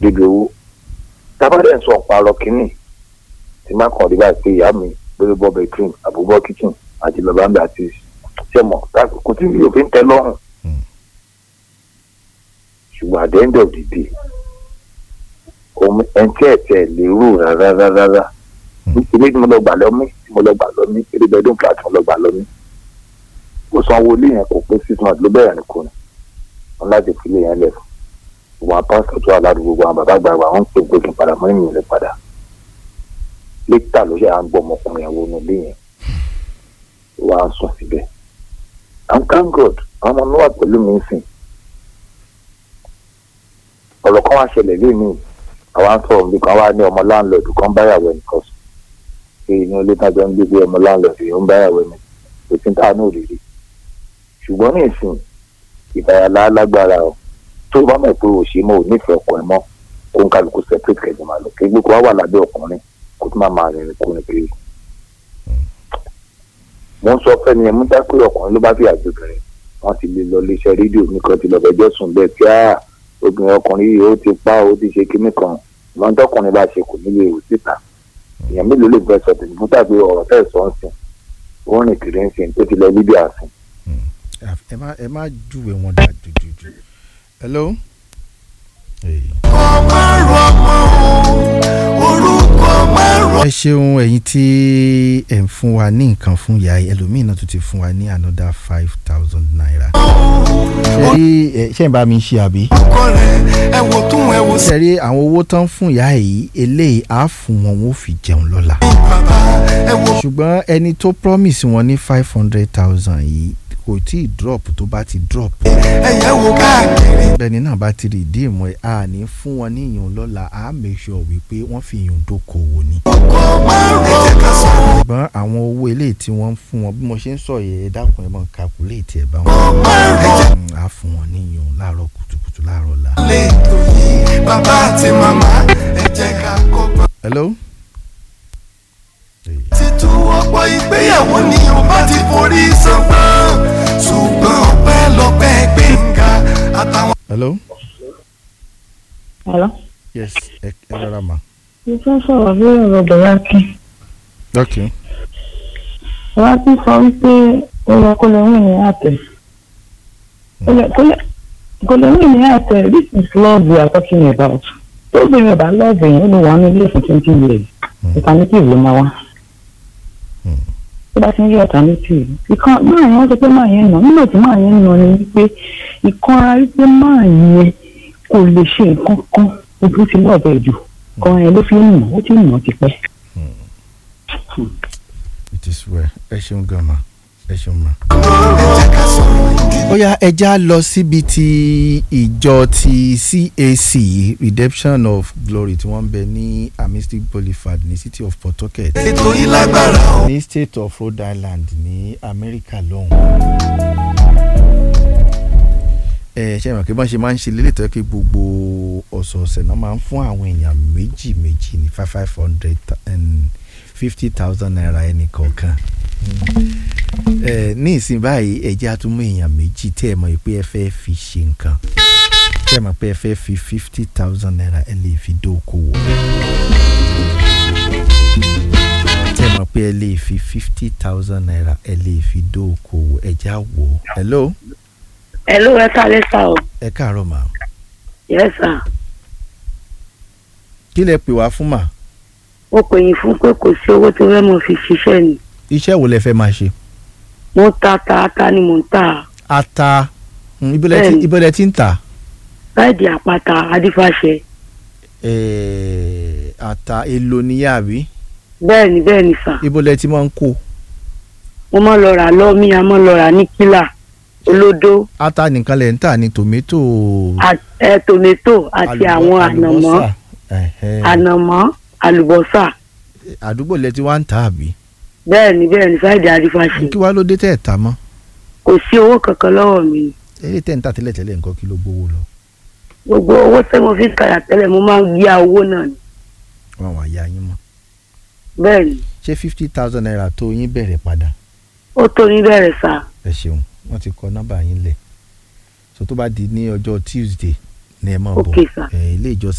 débi owó tábàdẹ̀ ń sọ ọ̀parọ̀ kínní tí má kàn rí báyìí pé ìyá mi lórí bọ́ bedroom àbúbọ́ kitchen àti bàbá mi àti sẹ́mọ̀ kò tí mi ò fi ń tẹ́ lọ́rùn ṣùgbọ́n at the end of the day ẹntì ẹ̀tẹ̀ lérò rárá rárá rárá ilé tí mo lọ gbà lọ́mí tí mo lọ gbà lọ́mí eré bedroom flat tí mo lọ gbà lọ́mí kò sanwó ilé yẹn kò pé six months ló bẹ̀rẹ̀ ní kùnà wọn láti fi ilé yẹn lẹ̀ fún wọn pásítọ̀ tó wà ládùúgbò wọn bàbá àgbààgbà wọn ń pè pé kí n padà mọ́ ènìyàn lè padà lẹ́tà ló ṣe à ń gbọ́ ọmọkùnrin àwọn ọmọ ilé yẹn wà á sùn síbẹ̀ and thank God àwọn ọmọ náà wà pẹ̀lú mi sìn ọ̀rọ̀ kan wá ṣẹlẹ̀ lónìí àwa ń sọ̀rọ̀ nípa wa ní ọmọ láńlọ́ọ̀dù kan báyàwó ẹnìkan sùn pé inú ilé tájọ ń gbé pé ọmọ láńlọ́ọ̀dù yìí ń báyàwó ẹnì kò sí táà náà rí rí ṣùgbọ́n ní ìsìn ìdáyàlá lágbára o tó bá mọ̀ pé òṣè mọ́ ò nífẹ̀ẹ́ ọkọ ẹ̀ mọ́ kó ń kálukú separate kẹjọ máa lọ kí gbogbo wa wà lábẹ́ ọkùnrin kó tó máa máa rìnrìn kúrin kiri. mo ń sọ fẹ́ni ẹ̀ mú dá pé ọkùnrin ló bá fi àjọbìnrin wọ́n ti lè lọ iléeṣẹ́ rédíò nìkan ti lọ fẹjọ́ sùn bẹ́ẹ̀ tí á obìnrin ọkùnrin yìí ó ti pa ó ti ṣe kinní kan ìmọ̀ tọkùnrin bá ṣe kò nílé ìwò síta èèyàn mélòó lè fẹ́ sọ tèmi fún tàbí ọ̀rọ̀ tẹ̀ sọ ń sìn ó rìn kiri ń sìn tó ti lọ bíbí àsìn. ẹ má ẹ má júwe wọn dá jùjùjù. hello. ọmọ rọmọ orúkọ márùn. ẹ ṣeun ẹ̀yin tí ẹ ń fún wa ní nǹkan fún ìyá yìí ẹlòmíín náà tún ti fún wa ní another five thousand naira. ṣe rí ẹ ṣe ń bá mi ṣe àbí. ọkọ rẹ ẹ wò tún ẹ wò sí. ṣe rí àwọn owó tán fún ìyá yìí eléyìí á fún wọn wọn ò fi jẹun lọ́la. bàbá ẹ wò. ṣùgbọ́n ẹni tó promise wọn ní five hundred thousand yìí kò tí ì drop tó bá ti drop. ẹyẹ wò káàkiri. bẹ́ẹ̀ni náà bá ti rí ìdí ìmọ̀ ẹ̀ a ní fún wọn ní ìyún lọ́la a make sure wípé wọ́n fi ìyún dókòwò ni. ọkọ márùn. ẹ jẹ́ ká sọ̀rọ̀. ṣùgbọ́n àwọn owó eléyìí tí wọ́n ń fún wọn bí mo ṣe ń sọ yẹ ẹ dákun ẹ mọ̀ calculate ẹ bá wọn. márùn. ẹ jẹ́ Mm, a fún wọn ní ìyún láàárọ̀ kùtùkùtù láàárọ̀ la. lè tó yìí. bàbá àti màmá ẹ jẹ́ ká kọ́gbọ́n. hello. títú ọ̀pọ̀ ìgbéyàwó ni ó bá ti forí sánpọ́n ṣùgbọ́n ọpẹ́ lọ́pẹ́ gbẹ̀ngà àtàwọn. hello. Hello. yes ẹ ẹ rárá ma. mo fẹ́ sọ̀rọ̀ lórí ọ̀rọ̀ bọ̀lákin ok. bọ̀lákin sọ wípé ó yẹ kó lè rìn ní àtẹ̀ Kó lè- kó lè- kó lè rìn ní àtẹ̀ this is love we are talking about tó bẹ̀rẹ̀ bá love yẹn ó lè wà ní ilé fún twenty years alternative ló máa wá tó bá ti ń rí alternative ìkan máa yẹn wọ́n sọ pé máa yẹn nà nígbà tí máa yẹn nà ni wípé ìkanra wípé máa yẹn kò lè ṣe nǹkan kan ojú ti lọ́ọ̀bẹ̀ jù kan yẹn ló fi ń nà ó ti nà tipẹ́. it is well ẹ ṣeun gan ma ẹ ṣeun ma. ẹ jẹ́ ká sọ̀rọ̀ ìdí. ó yá ẹja lọ síbi tí ìjọ ti CAC Redemption of Glory tí wọ́n ń bẹ ní Amistic Boulevard ní City of Pawtucket ètò yìí lágbára o. ní State of Rhode Island ní Amẹ́ríkà lọ́hùn. ẹ ṣe mọ̀ pé bọ́n ṣe máa ń ṣe lélẹ̀ tó yẹ kí gbogbo ọ̀sọ̀ọ̀sẹ̀ náà máa ń fún àwọn èèyàn méjì méjì ní five five hundred and fifty thousand naira ẹnì kọ̀ọ̀kan ẹ ní ìsìn báyìí ẹ jẹ́ àtúmọ̀ èèyàn méjì tẹ́ ẹ mọ̀ pé ẹ fẹ́ fi ṣe nǹkan tẹ́ ẹ mọ̀ pé ẹ fẹ́ fi fifty thousand naira ẹ lè fi dókòwò tẹ́ ẹ mọ̀ pé ẹ lè fi fifty thousand naira ẹ lè fi dókòwò ẹ já wò ó. hello ẹ ló ẹ kálẹ́ sá o ẹ káàárọ̀ mà yes sir kí lẹ pè wá fún mà mo pè yín fún pé kò sí owó tí wọ́n mọ̀ fi ṣiṣẹ́ ni iṣẹ́ wo lẹ fẹ́ máa ṣe. mo ń ta ta ata ni mo ń ta ata mm, ibo lẹ ti- Bẹ́ẹ̀ni. ibo lẹ ti ń tà báyìí àpáta adífàṣẹ Eh, ata èlò níyà àbí bẹ́ẹ̀ ni bẹ́ẹ̀ ni sà ibo lẹ ti máa ń kó mo mọ̀ lọ rà lọ́mí a mọ̀ lọ rà ní kílà olódó ata nìkan lẹ ń tà ní tòmẹ́tò à- ẹ tòmẹ́tò àti àlùbọ́- àwọn ànàmọ́ àlùbọ́sà. Ẹ̀hẹ́. ànàmọ́ àlùbọ́sà àdúgbò lẹ ti wá ń tà àbí bẹ́ẹ̀ ni bẹ́ẹ̀ ni báyìí adífàṣẹ kí wàá ló dé tẹ́ ẹ̀ tà mọ́ kò sí owó kankan lọ́wọ́ mi eré tẹ́ ń tà tẹ́lẹ̀tẹ́lẹ̀ nǹkan kí ló gbowó lọ gbogbo owó tí mo fi ń kàyà tẹ́lẹ̀ mo máa ń yá owó náà ni wọn wà ya yín mọ́ bẹ́ẹ̀ ni ṣé fifty thousand naira tó yín bẹ̀rẹ̀ padà ó tó ní bẹ̀rẹ̀ sà ẹ ṣeun wọ́n ti kọ nọ́mbà yín lẹ̀ so tó bá di ní ọjọ́ Tuesday ní ẹ máa bọ̀ Okay, sir. ẹ ilé ìjọsìn